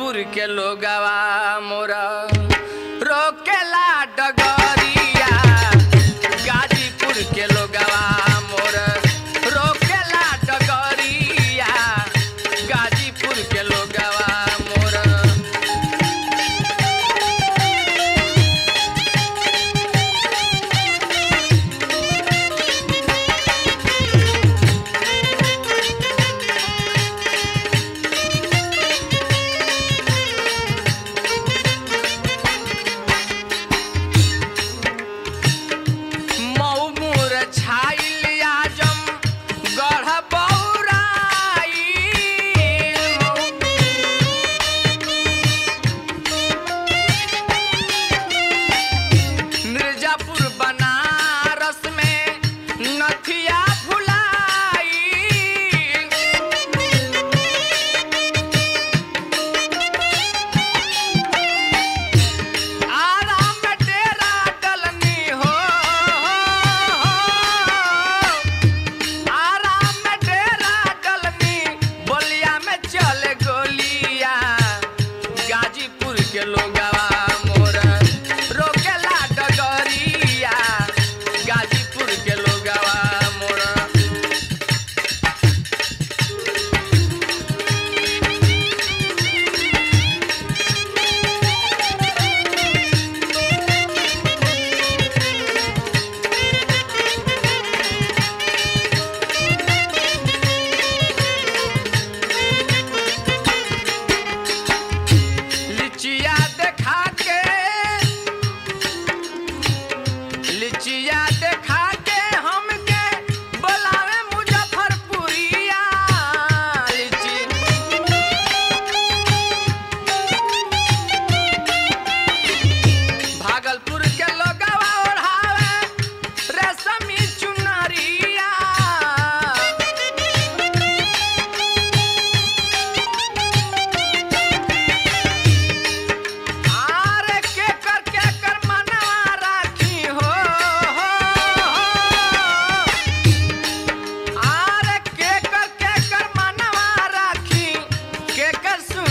गाजीपुर के लोगवा मोरा रोकेला डगरिया गाजीपुर के लोगवा मोरा रोकेला डगरिया गाजीपुर के लोगवा मोरा मऊ मुर छाइल आजम गढ़ बौराई मिर्जापुर बनारस में नथिया फुलाई आराम में डेरा डलनी हो आराम में डेरा डलनी बोलिया में चले गोलिया गाजीपुर के लोगवा मोर रोकेला डगरिया गाजीपुर के लोगवा मोर लिचिया देखा के लिचिया देखा के हमके बोलावे मुजफ्फरपुरिया लिची भागलपुर के लोगवा ओढ़ावे रेशमी चुनरिया आरे के कर के कर मनवा राखी हो आरे के कर के कर मनवा राखी के कर सु